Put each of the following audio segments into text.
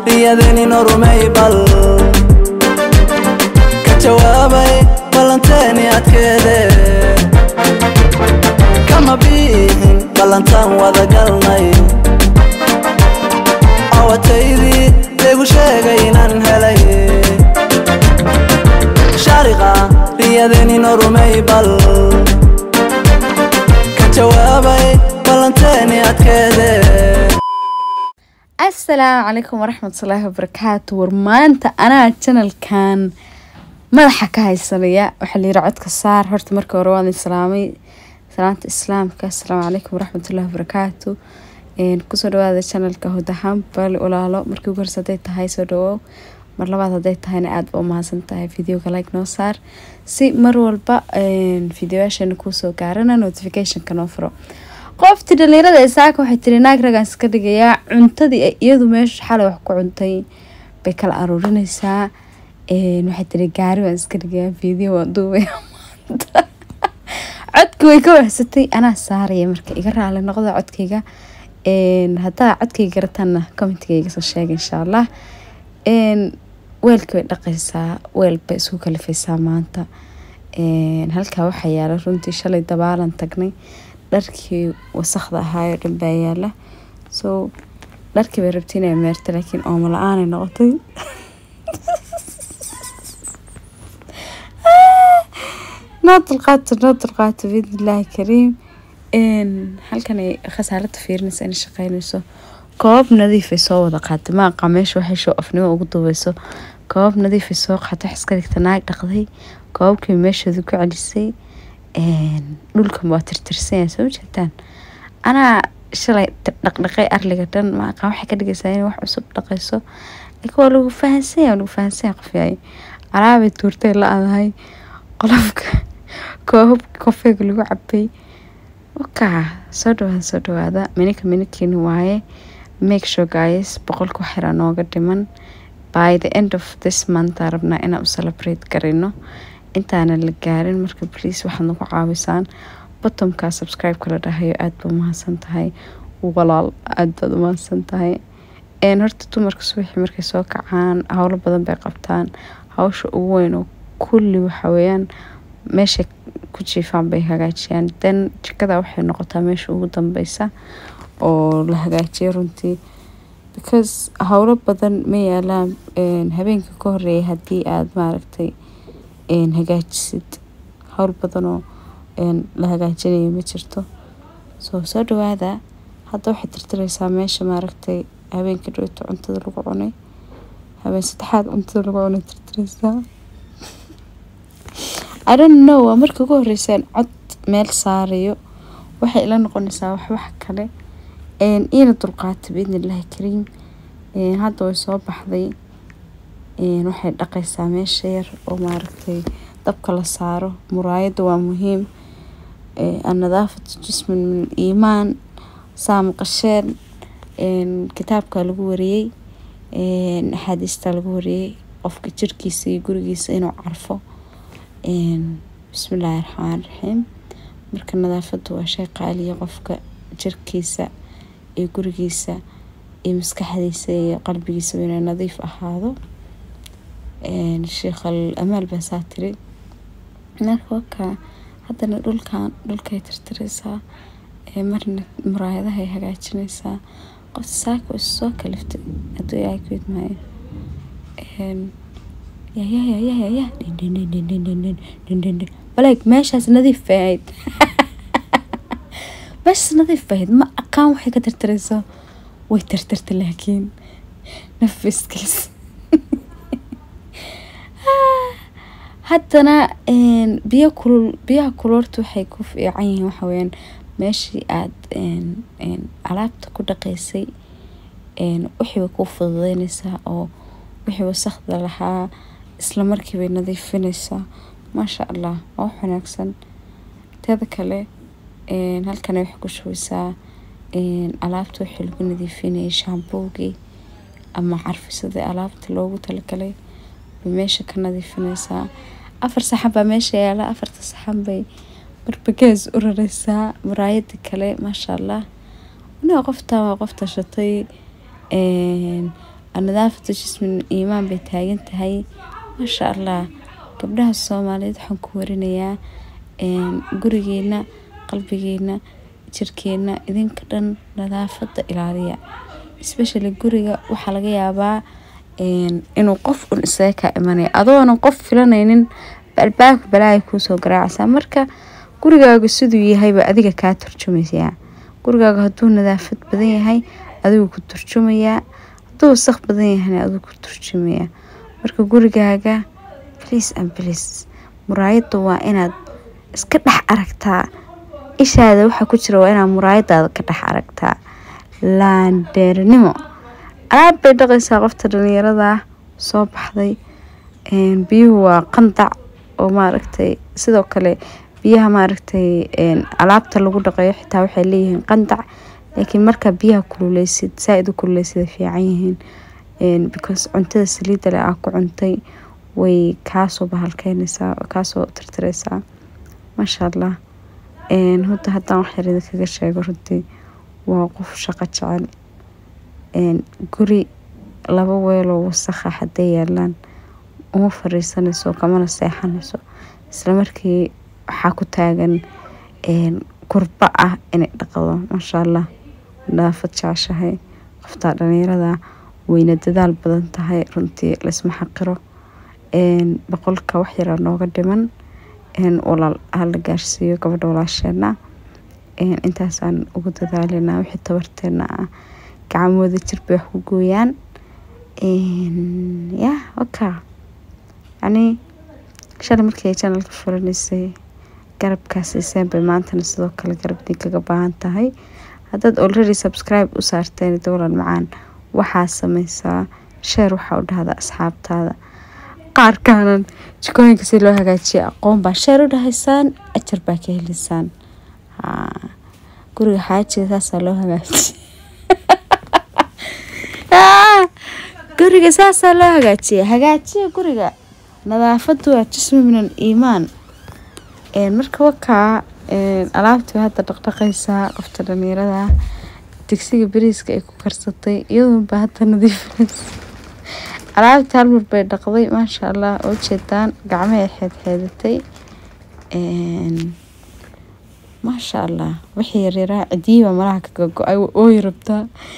riyadeenino rumey bal ka jawaabay ballanteeni adkeede kama biihin ballantaan wada galnay awataydii laygu sheegay inaan helay shaariqa riyadeenino rumey bal ka jawaabay ballanteeni adkeede asalaamu calaykum waraxmatullaahi wabarakaatu war maanta anaa janalkan madaxa ka haysanaya waxaa la yiri codka saar horta marka hore waan islaamay salaanta islaamka asalaamu calaykum waraxmatullaahi wabarakaatu kusoo dhawaada janalka hudahaan bali ulaalo markii ugu horse haday tahay soo dhawow mar labaad haday tahayna aada ba umahadsan tahay videoga like noo saar si mar walba videoyaasheena kuusoo gaarana notificationka noo furo qoftii dhalinyarada ee saaka waxay tiri naag ragaan iska dhigayaa cuntadii ay iyadu meesha xalay wax ku cuntay bay kala aruurinaysaa waxay tiri gaari waan iska dhigayaa video waan duubaya maanta codki way ka wahsatay anaa saaraya marka iga raali noqda codkayga haddaa codkayga garataanna commentiga iga soo sheega insha allah weelkii bay dhaqaysaa weel bay isku kalifaysaa maanta halkaa waxaa yaala runtii shalay dabaalan tagnay dharkii wasakda ahaayoo dhan baa yaala so dharkii bay rabtay inay meerta laakiin oomo la-aanay noqotay noo dulqaato noo dulqaato biidnillaahi kariim halkan ay khasaalada fiirinaysa inay shaqeynayso koobab nadiifay soo wada qaatay maaqa meesha waxay shoo afnimo ugu duubeyso koobab nadiifay soo qaatay wax iska dhigta naag dhaqday koobabkii meeshooda ku celisay dhulkan waa tirtirsanya soo jeedaan anaa shalay dhaqdhaqay arliga dhan maaqa waxay ka dhigaysaa inay wax cusub dhaqayso laakiin waa lagu fahansanya waa lagu fahansanya qof yahay alaabay tuurtay la-adahay qolofka koobabka kofeega lagu cabay wakaa soo dhawaada soo dhawaada minika minikiini waaye make sure guys boqolka waxyara nooga dhiman by the end of this month aa rabnaa inaan u celebrate garayno intaana la gaarin marka please waxaad nagu caawisaan bottomka subscribe-ka la dhahayo aada ba umahadsan tahay walaal aada baad umahadsan tahay horta dumarka subaxii markay soo kacaan howlo badan bay qabtaan hawsha ugu weyn oo kulli waxa weeyaan meeshay ku jiifaan bay hagaajiyaan then jikada waxay noqotaa meesha ugu dambeysa oo la hagaajiyo runtii because howlo badan ma yaalaan habeenka ka horeeya haddii aada maaragtay hagaajisid howl badanoo la hagaajinayo ma jirto soo soo dhawaada hadda waxay tirtireysaa meesha maaragtay habeenka dhowto cuntada lagu cunay habeen saddexaad cuntada lagu cunay tirtireysaa i don't know waa marka ugu horeysaan cod meel saarayo waxay ila noqonaysaa wax wax kale iina dulqaata biidnillaahi kariim hadda way soo baxday waxay dhaqaysaa meesha yar oo maaragtay dabka la saaro muraayadda waa muhiim annadaafatu jismin min iimaan saa maqasheen kitaabka lagu wariyey axaadiista lagu wariyey qofka jirkiisa iyo gurigiisa inuu carfo bismillaahi raxmaan raxiim marka nadaafaddu waa shay qaaliya qofka jirkiisa iyo gurigiisa iyo maskaxdiisa iyo qalbigiisa inay nadiif ahaado sheekhal amaal baa saa tiri marka wakaa haddana dhulkan dhulkay tirtireysaa marna muraayadahay hagaajinaysaa qof saaka is soo kaliftay hadduu ilaahay ku idmaayo yayayayaya baleeg meeshaas nadiif bay ahayd meeshaas nadiif bay ahayd ma aqaan waxay ka tirtireyso way tirtirtay laakiin nafiskiis haddana biyo kulul biyaha kulorta waxay ku fiican yihiin waxa weyaan meeshii aada alaabta ku dhaqaysay wixii bay kuu fududeynaysaa oo wixii wasakda lahaa isla markii bay nadiifinaysaa maasha allah waa wax wanaagsan teeda kale halkana waxay ku shubeysaa alaabta wixii lagu nadiifinayay shaamboogii ama carfisadii alaabta loogu talagalay bay meesha ka nadiifinaysaa afar saxan baa meesha yaala afarta saxan bay barbagees u rareysaa muraayadii kale maasha allah aniga qofta waa qof tashatay nadaafatu jismin iimaan bay taagan tahay maasha allah gabdhaha soomaaliyeed waxaan ku warinayaa gurigeena qalbigeena jirkeena idinka dhan nadaafada ilaaliya especially guriga waxaa laga yaabaa inuu qof un isaga kaa imanaya adoonan qof filanaynin albaabka balaaya kuusoo garaacaysaa marka gurigaaga siduu yahayba adiga kaa turjumaysaa gurigaaga hadduu nadaafad badan yahay adigu ku turjumayaa hadduu wasaq badan yahayna adigu ku turjumayaa marka gurigaaga bliis an bliis muraayadda waa inaad iska dhex aragtaa ishaada waxaa ku jira waa inaad muraayadaada ka dhex aragtaa laandheernimo alaab bay dhaqaysaa qofta dhalinyarada soo baxday biyuhu waa qandac oo maaragtay sidoo kale biyaha maaragtay alaabta lagu dhaqayo xitaa waxay leeyihiin qandac laakiin markaa biyaha kululeysid saa-id u kululeysid ay fiican yihiin because cuntada saliidda leh aa ku cuntay way kaasoo bahalkeynaysaa kaasoo tirtireysaa maasha allah hudda haddaan wax yar idinkaga sheego runtii waa qof shaqo jecel guri laba weeloo wasakha hadday yaalaan uma fariisanayso kamana seexanayso isla markii waxaa ku taagan kurba ah inay dhaqdo maasha allah nadaafad jeceshahay qoftaa dhalinyarada weyna dadaal badan tahay runtii laisma xaqiro boqolka wax yaraa nooga dhiman walaal hala gaarsiiyo gabadha walaasheena intaasaan ugu dadaalinaa wixii tabarteena ah gacmooda jir bay wax ku gooyaan ya waka yacnii shalay markii ay janalka furanaysay garabkaa siiseen bay maantana sidoo kale garabdii kaga baahan tahay haddaad already subscribe u saarteen dowlan macaan waxaa sameysaa sheer waxaa u dhahda asxaabtaada qaarkaanan jikooyinka si loo hagaajiya aqoon baa sheer u dhahaysaan ajar baa ka heliysaan guriga xaajiga saasaa loo hagaajiya guriga saasaa loo hagaajiya hagaajiya guriga nadaafadu waa jismi min al iimaan marka wakaa alaabtii hadda dhaqdhaqaysaa qofta dhalinyarada digsiga bariiska ay ku karsatay iyaduunba hadda nadiifinaysa alaabtii halmar bay dhaqday maasha allah oo jeedaan gacmahay xeedxeedatay maasha allah wixii yaryaraa cidiyiba malaha kaga go-ay ooy rabtaa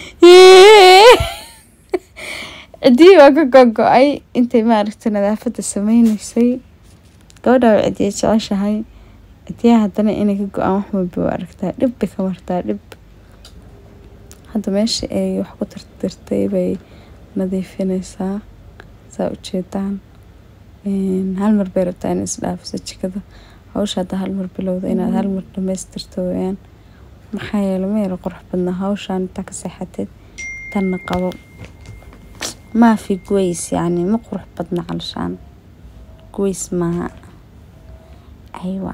cidiyi baa ka gogo-ay intay maaragtay nadaafada sameyneysay gabadha way cidiya jeceshahay cidiyaha haddana inay ka go-aan wax walba waa aragtaa dhib bay ka martaa dhib hadda meesha ay wax ku tirtirtay bay nadiifineysaa saa ujeedaan hal mar bay rabtaa inay isdhaafiso jikada hawsha hadda hal mar bilowda inaad hal mar dhamaystirto weyaan maxaa yeele ma yara qurux badnaa hawshaan intaa ka seexateed tanna qabo maafi guways yacni ma qurux badna calshaan guways maaha aywa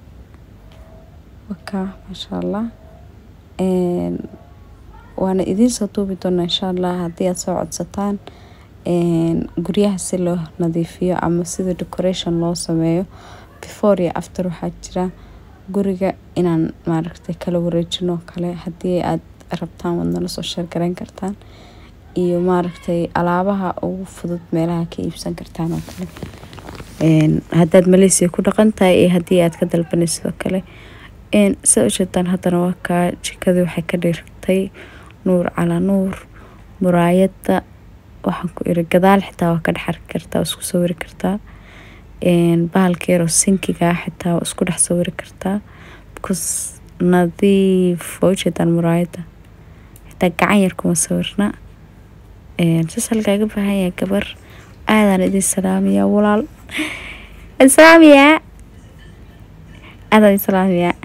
wakaa maasha allah waana idiin soo duubi doonaa insha allah haddii aad soo codsataan guryaha si loo nadiifiyo ama sida decoration loo sameeyo before iyo after waxaa jira guriga inaan maaragtay kala wareejino kale haddii aad rabtaan waad nala soo sheergarayn kartaan iyo maaragtay alaabaha ugu fudud meelaha ka iibsan kartaan oo kale haddaad maleysia ku dhaqan tahay iyo haddii aad ka dalbanay sidoo kale sa ujeedaan haddana waa kaa jikadii waxay ka dhirtay nuur calaa nuur muraayadda waxaan ku iri gadaal xitaa waa ka dhex arki kartaa waa isku sawiri kartaa bahalka yaroo sinkigaa xitaa waa isku dhex sawiri kartaa because nadiif waa ujeedaan muraayadda xitaa gacan yar kuma sawirna saas halkaaga baahan yahay gabar aadaan idin salaamayaa walaal salaamayaa aadaan idin salaamayaa